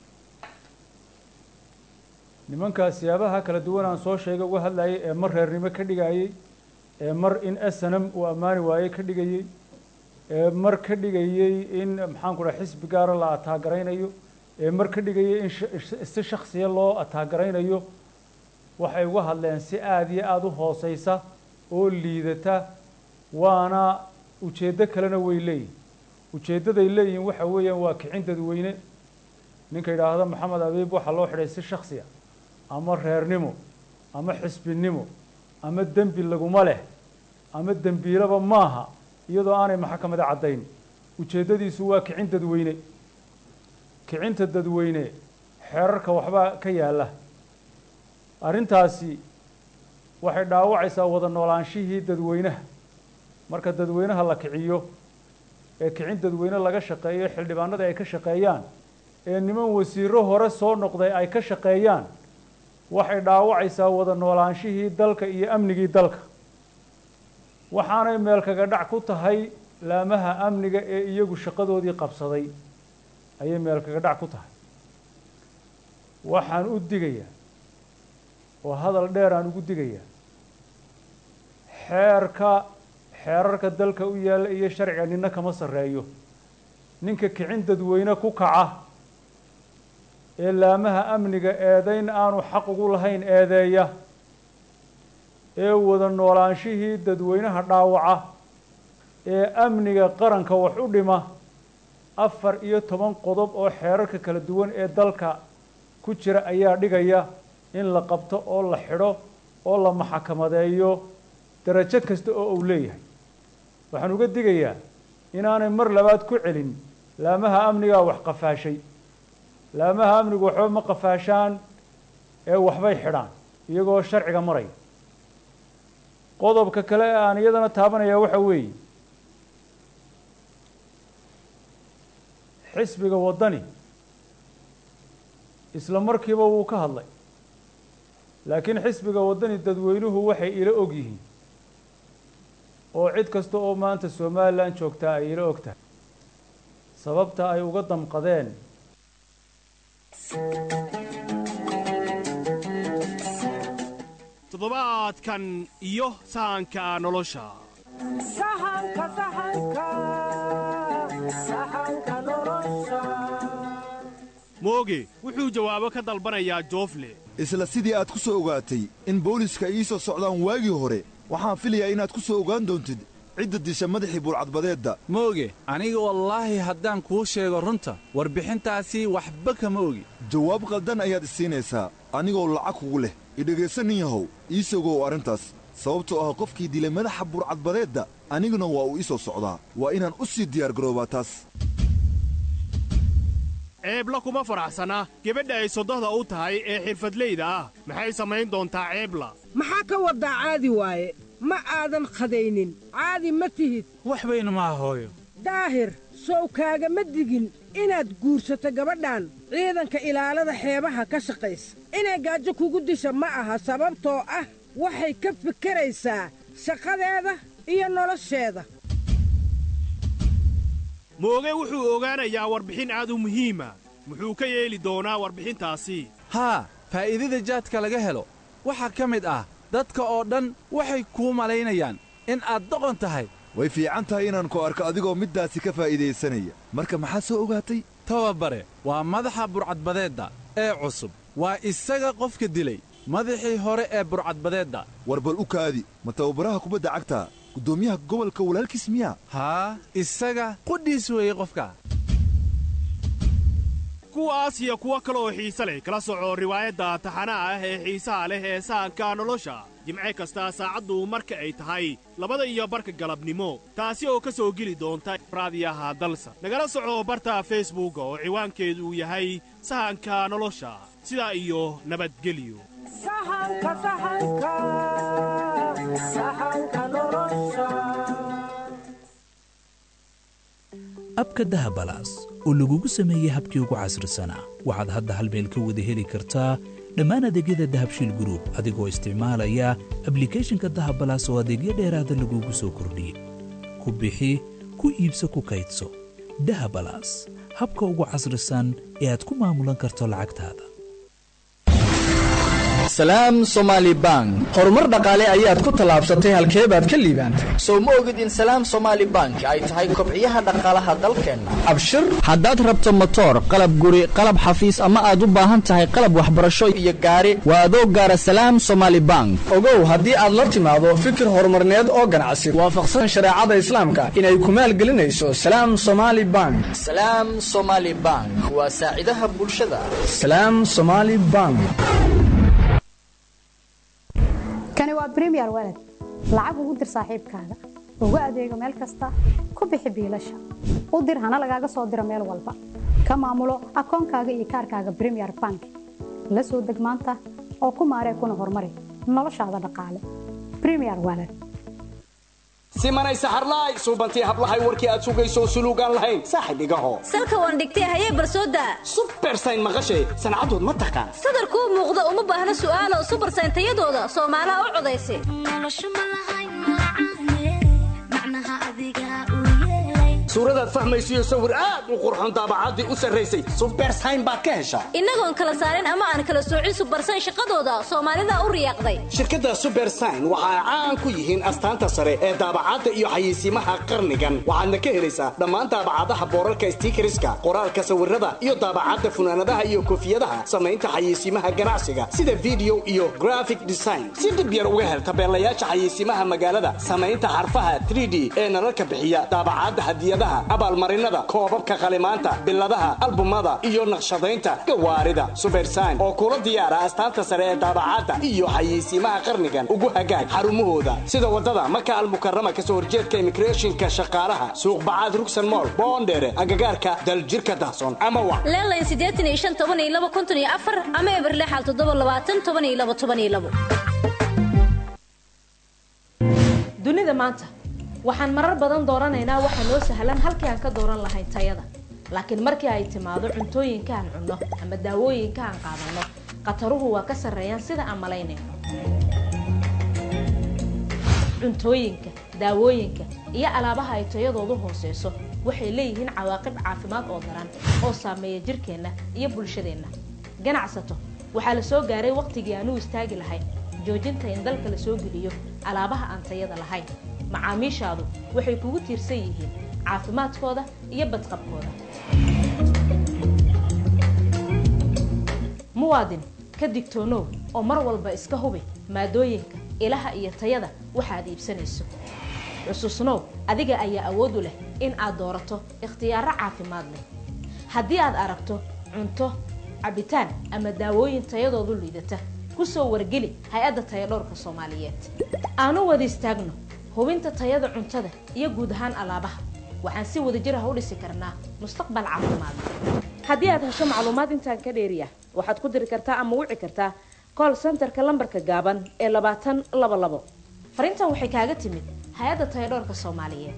nimankaas siyaabaha kala duwan aan soo sheegay uga hadlayay ee mar reernimo ka dhigayey ee mar in snm uu ammaani waayey ka dhigayey ee mar ka dhigayey in maxaan ku dhaha xisbi gaara la ataagaraynayo ee mar ka dhigayey in si shaksiya loo ataagaraynayo waxay uga hadleen si aada iyo aada u hooseysa oo liidata waana ujeeddo kalena way leeyihin ujeeddaday leeyihin waxa weeyaan waa kicin dadweyne ninka yidhaahdo maxamed abiib waxaa loo xidhay si shaksiya ama reernimo ama xisbinimo ama dembi laguma leh ama dembiilaba maaha iyadoo aanay maxkamada caddayn ujeeddadiisu waa kicin dadweyne kicinta dadweyne xeerarka waxbaa ka yaalla arrintaasi waxay dhaawacaysaa wada noolaanshihii dadweynaha marka dadweynaha la kiciyo ee kicin dadweyne laga shaqeeyo xildhibaanada ay ka shaqeeyaan ee niman wasiiro hore soo noqday ay ka shaqeeyaan waxay dhaawacaysaa wada noolaanshihii dalka iyo amnigii dalka waxaanay meel kaga dhac ku tahay laamaha amniga ee iyagu shaqadoodii qabsaday ayay meel kaga dhac ku tahay waxaan u digayaa oo hadal dheer aan ugu digayaa xeerka xeerarka dalka u yaalla iyo sharciga nina kama sarreeyo ninka kicin dadweyne ku kaca ee laamaha amniga eedayn aanu xaq ugu lahayn eedeeya ee wada noolaanshihii dadweynaha dhaawaca ee amniga qaranka wax u dhima afar iyo toban qodob oo xeerarka kala duwan ee dalka ku jira ayaa dhigaya in la qabto oo la xidho oo la maxakamadeeyo darajo kasta oo uu leeyahay waxaan uga digayaa inaanay mar labaad ku celin laamaha amnigaa wax qafaashay laamaha amnigu waxba ma qafaashaan ee waxbay xidhaan iyagoo sharciga maraya qodobka kale ee aan iyadana taabanaya waxa weeye xisbiga waddani isla markiiba wuu ka hadlay laakiin xisbiga waddani dadweynuhu waxay ila og yihiin oo cid kasta oo maanta somalilan joogtaa ay ila og tahay sababta ay uga damqadeen toddobaadkan iyo sahanka nolosha sahanka sahanka sahanka nolosha mooge wuxuu jawaabo ka dalbanayaa joofle isla sidii aad ku soo ogaatay in booliiska ii soo socdaan waagii hore waxaan filayaa inaad ku soo ogaan doontid cidda disha madaxii buulcadbadeedda mooge aniga wallaahi haddaan kuu sheego runta warbixintaasi waxba kama ogi jawaab qaldan ayaad isiinaysaa anigoo lacag kugu leh idhegaysa nin yahow ii sogow arrintaas sababtoo ah qofkii dilay madaxa buurcadbadeedda aniguna waa uu ii soo socdaa waa inaan u sii diyaargaroobaa taas ceebla kuma faraxsana gebadha ay sodohda u tahay ee xirfadleyda ah maxay samayn doontaa ceebla maxaa ka waddaa caadi waaye ma aadan khadaynin caadi ma tihid wax bayna maaha hooyo daahir sow kaagama digin inaad guursato gabadhan ciidanka ilaalada xeebaha ka shaqaysa inay gaajo kugu disha ma aha sababtoo ah waxay ka fikeraysaa shaqadeeda iyo nolosheeda mooge wuxuu ogaanayaa warbixin aad u muhiima muxuu ka yeeli doonaa warbixintaasi haa faa'iidada jaadka laga helo waxaa ka mid ah dadka oo dhan waxay kuu malaynayaan in aad doqon tahay way fiican tahay inaan ku arko adigoo middaasi ka faa'iidaysanaya marka maxaa soo ogaatay tababare waa madaxa burcadbadeedda ee cusub waa isaga qofka dilay madaxii hore ee burcadbadeedda war bal u kaadi ma tababaraha kubadda cagta guddoomiyaha gobolka walaalkiis miyaa haa isaga qudhiis weeye qofka kuwaas iyo kuwo kale oo xiise leh kala soco riwaayadda taxanaha ah ee xiisaha leh ee sahanka nolosha jimce kasta saacaddu marka ay tahay labada iyo barka galabnimo taasi oo ka soo geli doonta raadiyaha dalsa nagala soco barta feesbuuka oo ciwaankeedu uu yahay sahanka nolosha sidaa iyo nabadgelyo abka dahabalaas oo lagugu sameeyey habkii ugu casrisanaa waxaad hadda hal meel ka wada heli kartaa dhammaan adeegyada dahabshiil gruub adigoo isticmaalaya ablikhethonka dahabalaas oo adeegyo dheeraada lagugu soo kordhiyey ku bixi ku iibso ku kaydso dahabalaas habka ugu casrisan ee aad ku maamulan karto lacagtaada salaam somaali bank horumar dhaqaale ayaad ku tallaabsatay halkee baad ka liibaantay sow ma ogid in salaam somaali bank ay tahay kobciyaha dhaqaalaha dalkeenna abshir haddaad rabto motoor qalab guri qalab xafiis ama aad u baahan tahay qalab waxbarasho iyo gaari waa adoo gaara salaam somaali bank ogow haddii aad la timaado fikir horumarneed oo ganacsi waafaqsan shareecada islaamka inay ku maalgelinayso salaam somaali bank salaam somaali bank waa saacidaha bulshada salaam somaali bank kani waa bremiyer walad lacag ugu dir saaxiibkaaga ugu adeego meel kasta ku bixi biilasha u dir hana lagaaga soo diro meel walba ka maamulo akoonkaaga iyo kaarkaaga bremiyer bank la soo deg maanta oo ku maaree kuna horumari noloshaada dhaqaale bremiyer walad simanay saxarlaay suubantii hablahay warkii aad sugayso suluugaan lahayn saaxib igaho salka waan dhigtay hayee barsooda subersayn maqashay sancadood ma taqaan sadarkuu muuqda uma baahna su'aalo subersayn tayadooda soomaalaha u codaysa suuradaad fahmaysiyo sawir aad u qurxon daabacaddii u sarraysay subersayn baad ka heshaa innagoon kala saarin ama aan kala soocin subersayn shaqadooda soomaalida u riyaaqday shirkadda subersayn waxa ay caan ku yihiin astaanta sare ee daabacadda iyo xayeysiimaha qarnigan waxaadna ka helaysaa dhammaan daabacadaha boorarka stiikariska qoraalka sawirada iyo daabacadda funaanadaha iyo koofiyadaha samaynta xayeysiimaha ganacsiga sida video iyo graphic design si dhib yar uga hel tabeelayaasha xayeysiimaha magaalada samaynta xarfaha 3d ee nalalka bixiya daabacadda hadiyadaha abaalmarinada koobabka qalimaanta biladaha albumada iyo naqshadaynta gawaarida subersayn oo kula diyaara astaanta sare ee daabacadda iyo xayeysiimaha qarnigan ugu hagaag xarumahooda sida wadada maka almukarama kasoo horjeedka immigrationka shaqaalaha suuq bacaad rugsan mool boondheere agagaarka daljirka dahson ama wa leelayn siddeetan iyo shan toban iyo laba konton iyo afar ama eberlexal toddoba labaatan toban iyo laba toban iyo labo dunida maanta waxaan marar badan dooranaynaa waxa noo sahlan halkii aan ka dooran lahayn tayada laakiin markii ay timaado cuntooyinka aan cunno ama daawooyinka aan qaadanno khataruhu waa ka sarreeyaan sida aan malaynayno cuntooyinka daawooyinka iyo alaabaha ay tayadoodu hooseyso waxay leeyihiin cawaaqib caafimaad oo daran oo saameeya jirkeenna iyo bulshadeenna ganacsato waxaa la soo gaaray wakhtigii aan u istaagi lahayn joojinta in dalka la soo geliyo alaabaha aan tayada lahayn macaamiishaadu waxay kugu tiirsan yihiin caafimaadkooda iyo badqabkooda muwaadin ka digtoonow oo mar walba iska hubi maadooyinka ilaha iyo tayada waxaad iibsanayso xusuusnow adiga ayaa awood u leh in aad doorato ikhtiyaaro caafimaad leh haddii aad aragto cunto cabitaan ama daawooyin tayadoodu liidata kusoo wargeli hay-adda tayadhowrka soomaaliyeed aanu wada istaagno hubinta tayada cuntada iyo guud ahaan alaabaha waxaan si wadajir ah u dhisi karnaa mustaqbal caafimaad haddii aad hesho macluumaad intaan ka dheeriya waxaad ku diri kartaa ama wici kartaa call centerka lambarka gaaban ee labaatan laba labo fariintan waxay kaaga timid hay-adda tayadhowrka soomaaliyeed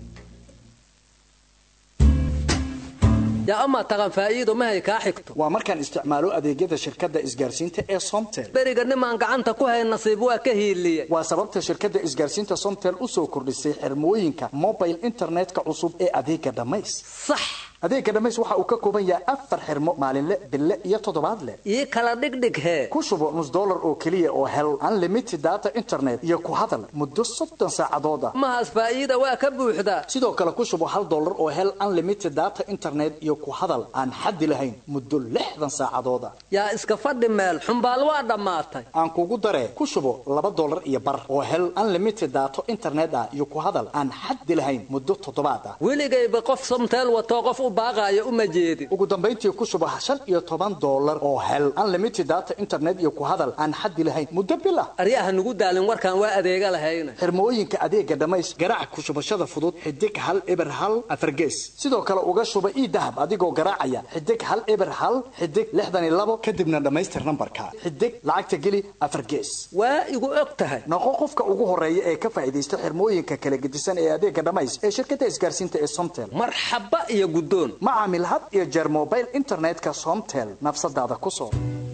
yaa amaa taqan faa'iido mahay kaa xigto waa markaan isticmaalo adeegyada shirkadda isgaarsiinta ee somtel beriga nimaan gacanta ku hayn nasiib waa ka hiiliye waa sababta shirkadda isgaarsiinta somtel u soo kordhisay xirmooyinka mobile internetka cusub ee adeega dhammays sax adeega dhammays waxa uu ka kooban yahay afar xirmo maalinle bille iyo toddobaadle ii kala dhigdhig hee ku shubo nus dollar oo keliya oo hel unlimited data internet iyo ku hadal muddo soddon saacadood ah mahaas faa'iida waa ka buuxdaa sidoo kale ku shubo hal dollar oo hel unlimited data internet iyo ku hadal aan xaddi lahayn muddo lixdan saacadood ah yaa iska fadhi meel xumbaal waa dhammaatay aan kugu daree ku shubo laba dollar iyo bar oo hel unlimited data internet ah iyo ku hadal aan xaddi lahayn muddo toddobaad ah weligayba qof somteel watoo qof u baaqaayo uma jeedin ugu dambayntii ku shubo shan iyo toban dollar oo hel unlimited data internet iyo ku hadal aan xaddi lahayn muddo bil ah aryaha nugu daalin warkaan waa adeega lahayna xirmooyinka adeega dhammays garaac ku shubashada fudud xidig hal eber hal afargees sidoo kale uga shuba ii dahab adigoo garaacaya xidig hal eber hal xidig lixdan iyo labo kadibna dhammaystir nambarka xidig lacagta geli afar gees waa igu og tahay noqo qofka ugu horeeya ee ka faa'iidaysta xirmooyinka kala gedisan ee adeega dhammays ee shirkadda isgaarsiinta ee somtel marxaba iyo guddoon ma caamil had iyo jeer mobile internetka somtel nafsadaada ku soo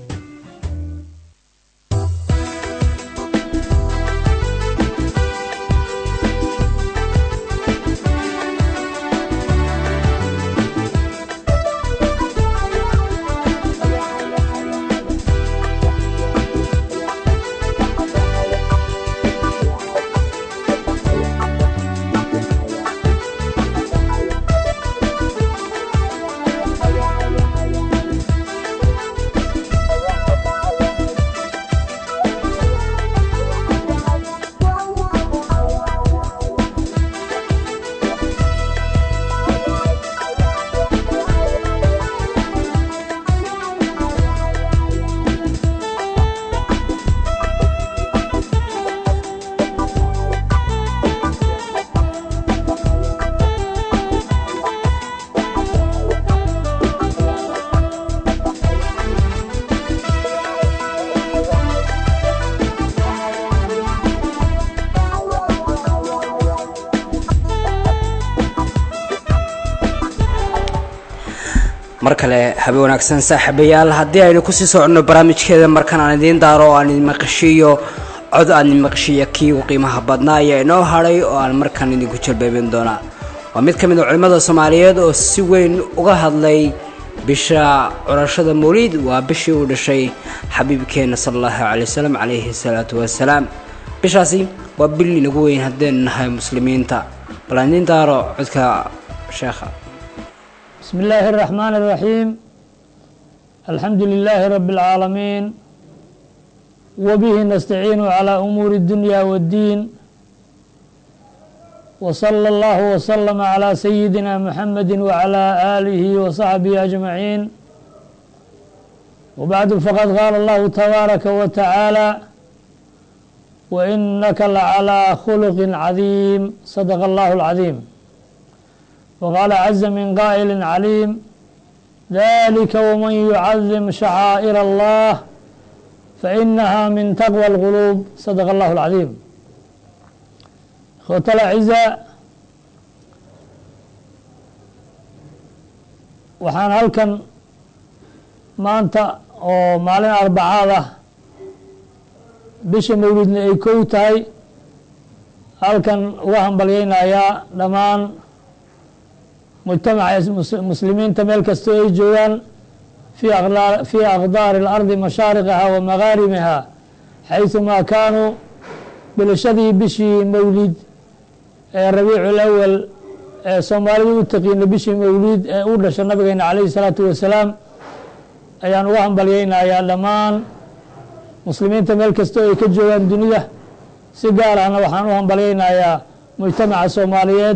mar kale habe wanaagsan saaxiibayaal haddii aynu kusii soconno barnaamijkeeda markan aan idiin daaro oo aan idin maqashiiyo cod aan idin maqashiiya kii ugu qiimaha badnaa ayaa inoo hadhay oo aan markan idinku jalbeebin doonaa waa mid ka mid a culimmada soomaaliyeed oo si weyn uga hadlay bisha curashada mawliid waa bishii uu dhashay xabiibkeena sala allahu calay wasalam calayhi salaatu wasalaam bishaasi waa bil inagu weyn haddaynu nahay muslimiinta bal aan idiin daaro codka sheekha بسم الله الرحمن الرحيم الحمد لله رب العالمين وبه نستعين على أمور الدنيا والدين وصلى الله وسلم على سيدنا محمد وعلى آله وصحبه أجمعين وبعد فقد قال الله تبارك وتعالى وإنك لعلى خلق عظيم صدق الله العظيم وقال عز من قائل عليم ذلك ومن يعظم شعائر الله فإنها من تقوى القلوب صدق الله العظيم اخوة الأعزاء waxaan halkan maanta oo maalin arbacaad ah bisha mawlidna ay kow tahay halkan uga hambalyeynayaa dhammaan mujtamaca muslimiinta meel kastoo ay joogaan fii aqdaari اlardi mashaariqiha wa magaaribiha xayثumaa kaanuu bilashadii bishii mawlid ee rabiicu اlawal ee soomaalida u taqiina bishii mawlid ee u dhasha nabigeena calayhi الsalaatu wasalaam ayaan uga hambalyeynayaa dhammaan muslimiinta meel kastoo ay ka joogaan dunida si gaar ahna waxaan u hambalyeynayaa mujtamaca soomaaliyeed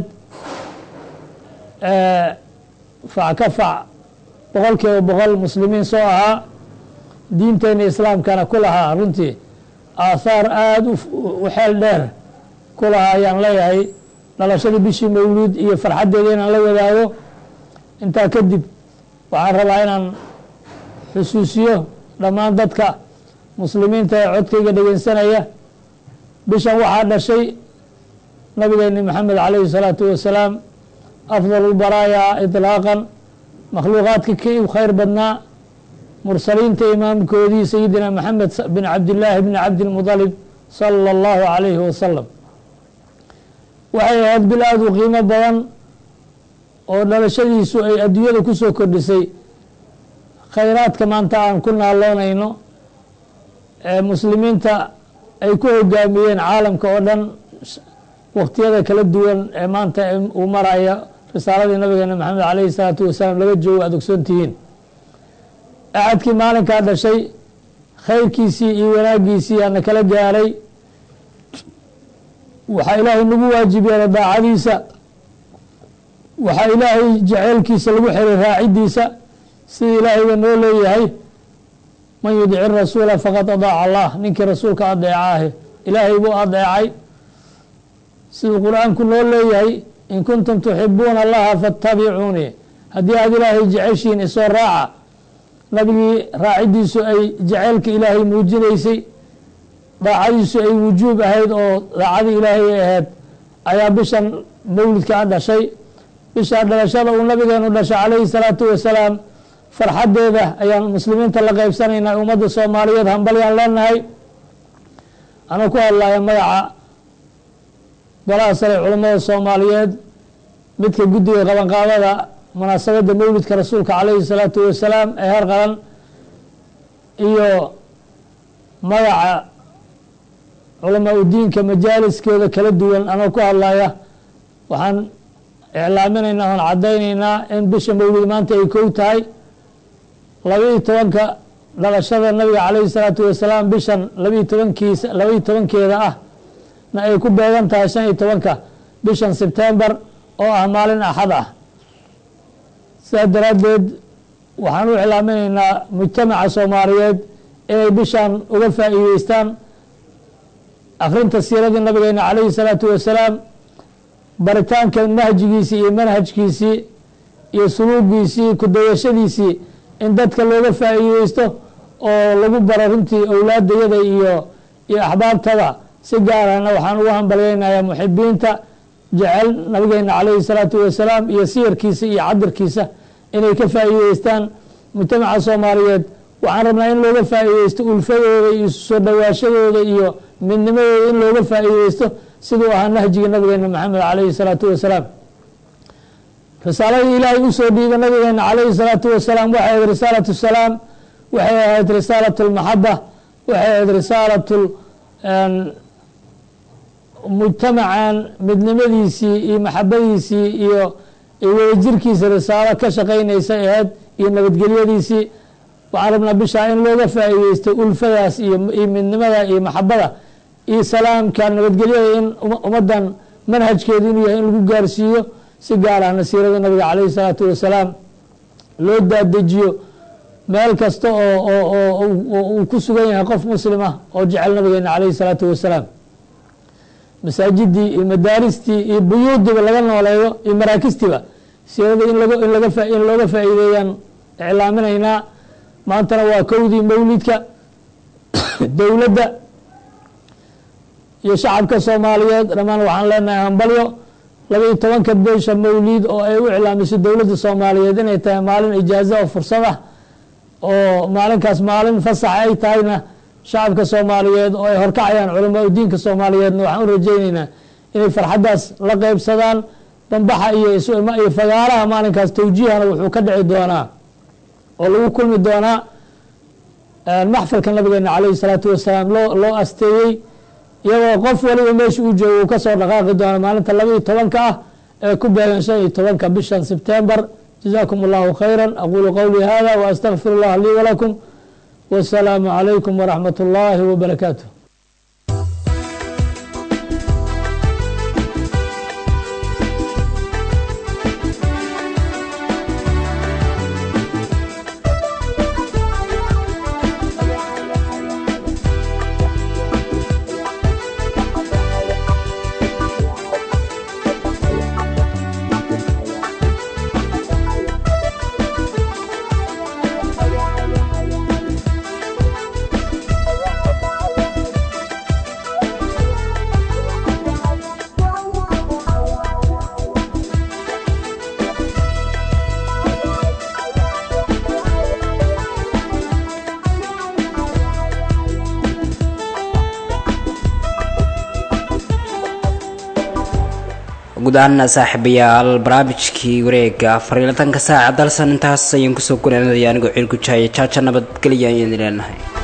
fac ka fac boqol kiiba boqol muslimiin soo ahaa diinteena islaamkana ku lahaa runtii aathaar aada u xeel dheer ku lahaa ayaan leeyahay dhalashadii bishii mawluud iyo farxaddeeda inaan la wadaago intaa kadib waxaan rabaa inaan xusuusiyo dhammaan dadka muslimiinta ee codkayga dhegeysanaya bishan waxaa dhashay nabigeeni maxamed calayhi salaatu wasalaam afdal lbaraaya iطlaaqan makhluuqaadka kii u khayr badnaa mursaliinta imaamkoodii sayidina maxamed bin cabdillaahi bni cabdilmudalib sala allahu calayhi wasalam waxay ahayd bil aada u qiimo badan oo dhalashadiisu ay adduunyada ku soo kordhisay khayraadka maanta aan ku naaloonayno ee muslimiinta ay ku hogaamiyeen caalamka oo dhan waktiyada kala duwan ee maanta uu maraya risaaladii nabigeena maxamed calayhi salaatu wasalaam laga joogo aad ogsoontihiin axadkii maalinkaa dhashay khayrkiisii iyo wanaaggiisii aana kala gaaray waxaa ilaahay nagu waajib yeelay daacadiisa waxaa ilaahay jaceylkiisa lagu xiray raacidiisa sida ilaahayba noo leeyahay man yudici rasuula faqad adaaca allah ninkii rasuulka adeeca ahe ilaahay buu adeecay siduu qur-aanku noo leeyahay in kuntum tuxibuuna allaha faatabicuunii haddii aada ilaahay jeceshiin isoo raaca nabigii raacidiisu ay jaceylka ilaahay muujinaysay daacadiisu ay wujuub ahayd oo daacadii ilaahay ay ahayd ayaa bishan mawlidka a dhashay bisha dhalashada uu nabigeenu dhashay calayhi salaatu wasalaam farxaddeeda ayaan muslimiinta la qeybsanaynaa ummadda soomaaliyeed hambalyaan leenahay anuu ku hadlaya magaca golaha sare culammada soomaaliyeed midka guddiga qabanqaabada munaasabadda mawlidka rasuulka calayhi salaatu wasalaam ee heer qaran iyo magaca culamaa udiinka majaaliskooda kala duwan anoo ku hadlaya waxaan iclaaminaynaa oon caddaynaynaa in bisha mawlid maanta ay kow tahay labaiyo tobanka dhalashada nabiga calayhi salaatu wasalaam bishan labaiyo tobankiisa labaiyo tobankeeda ah na ay ku beegan tahay shan iyo tobanka bishan sebtembar oo ah maalin axad ah sidaas daraaddeed waxaan u iclaaminaynaa mujtamaca soomaaliyeed inay bishan uga faa'iideystaan akrinta siiradii nabigeena calayhi salaatu wasalaam baritaanka nahjigiisii iyo manhajkiisii iyo suluugiisii kudayashadiisii in dadka looga faa'iideysto oo lagu baro runtii owlaadayada iyo iyo axbaabtada si gaarana waxaan ugu hambalyeynayaa muxibiinta jecel nabigeena calayhi salaatu wasalaam iyo siyarkiisa iyo cadirkiisa inay ka faa'iideystaan mujtamaca soomaaliyeed waxaan rabnaa in looga faa'iideysto ulfadooda iyo soo dhawaashadooda iyo midnimadooda in looga faa'iideysto siduu ahaa nahjiga nabigeena maxamed calayhi salaatu wasalaam risaaladii ilaahay usoo dhiibay nabigeena calayhi salaatu wasalaam waxay ahayd risaalatu salaam waxay ahayd risaalatu lmaxaba waxay ahayd risaalatu mujtamacan midnimadiisii iyo maxabadiisii iyo wadajirkiisa risaalo ka shaqeynaysa ahayd iyo nabadgelyadiisii waxaan rabnaa bishaa in looga faa'iideysto ulfadaas iyo midnimada iyo maxabada iyo salaamka nabadgelyada in ummaddan manhajkeedu inuu yahay in lagu gaarsiiyo si gaar ah nasiirada nabiga calayhi salaatu wasalaam loo daadejiyo meel kasta oo uu ku sugan yahay qof muslim ah oo jecel nabigeena calayhi salaatu wasalaam masaajidii iyo madaaristii iyo buyuudiba laga nooleeyo iyo maraakistiba siirada in lag in laga in looga faa'iideeyaan iclaaminaynaa maantana waa kowdii mawlidka dowladda iyo shacabka soomaaliyeed dhammaan waxaan leenahay hambalyo labaiyo tobanka bisha mawlid oo ay u iclaamiso dowladda soomaaliyeed inay tahay maalin ijaazo oo fursad ah oo maalinkaas maalin fasax ay tahayna shacabka soomaaliyeed oo ay horkacayaan culamaa udiinka soomaaliyeedna waxaan u rajeyneynaa inay farxaddaas la qeybsadaan dambaxa iyo isma iyo fagaaraha maalinkaas tawjiihana wuxuu ka dhici doonaa oo lagu kulmi doonaa maxfalka nabigeena calayhi salaatu wasalaam loo loo asteeyey iyagoo qof waliba meesha uu joogo uu kasoo dhaqaaqi doono maalinta laba iyo tobanka ah ee ku beegan shan iyo tobanka bishan sebtembar جزاكم الله خيرا أقول قولي هذا وأستغفر الله لي ولكم والسلام عليكم ورحمة الله وبركاته guud ahaana saaxiibayaal barnaamijkii wareega afar iyo labatanka saaca dalsan intaas ayaan kusoo gunaanadaya anigoo ciil ku jahaya jaaja nabadgelya ayaan leenahay